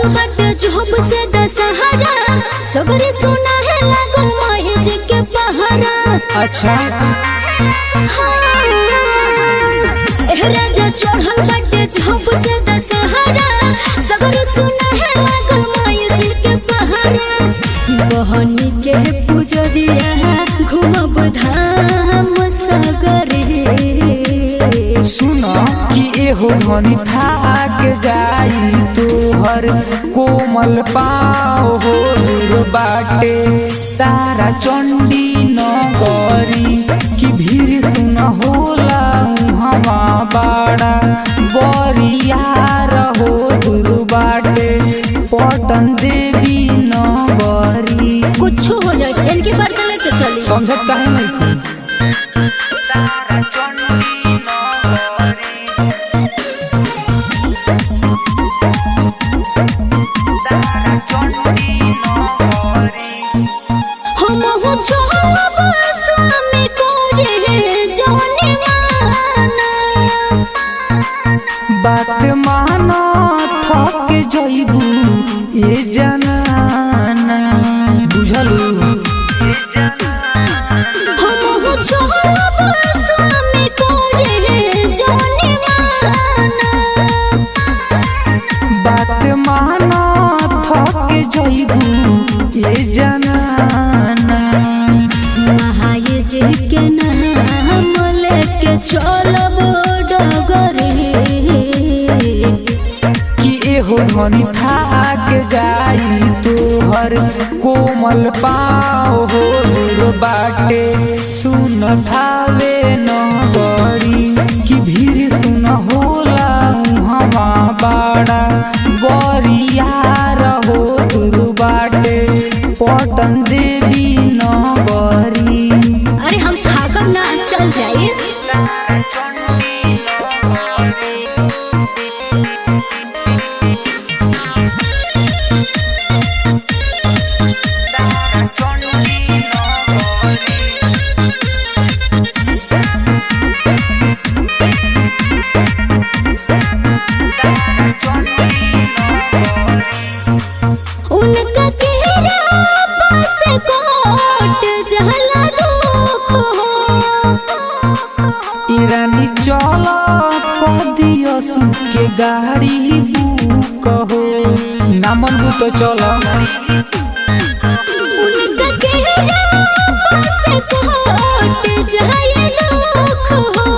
चढ़ल बाटे जब से दशहरा सगरे सुना है लागल माए जी के पहरा अच्छा हाँ। एह राजा चढ़ल बाटे जब से दशहरा सगरे सुना है लागल माए जी के पहरा बहनी के पुजरिया घूमब धाम सगरे सुन कि एहो धनी थाक जाई तोहर कोमल पाओ हो दूर बाटे तारा चंडी नगरी कि भीड़ सुन होला हवा बाड़ा बरिया रहो दूर बाटे पटन देवी नगरी कुछ हो जाए इनके बर्तन लेके चली समझत काहे नहीं थी हम हो छोब स्वामी को रे जाने माना बात माना थक जइबू ए जनाना बुझलू हम हो छोब स्वामी को रे जाने माना बात माना थक जइबू ए जनाना महाये जी के नाम लेके चलब डगरे कि एहो धनी थाक जाई तोहर कोमल पाओ हो दूर बाटे सुन थावे नगरी कि भीड़ सुन होला हवा बाड़ा बरिया रहो दूर बाटे पटन देवी नगरी अरे हम थाकब ना चल जाइए उनका तेरा पास कोट जहला दुख हो ईरानी चल कदियो सुके गाड़ी बुक हो नामन तो चल उनका तेरा पास कोट जहला दुख हो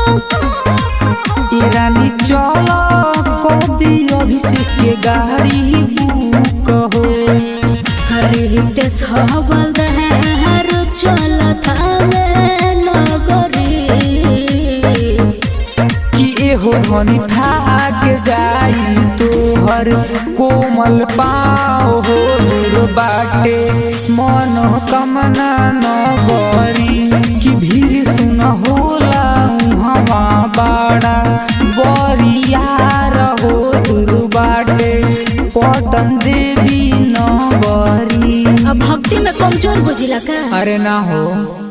ईरानी चल कदियो अभिषेक के गाड़ी बुक हो हरित हवल दहर चलत हवे नगरी कि एहो धनी थाक जाई तोहर कोमल पाओ हो दूर बाटे मन कमना नगरी कि भीड़ सुन होला हवा बाड़ा बरिया रहो दूर बाटे पटन देवी नगरी अब भक्ति में कमजोर बुझिला का अरे ना हो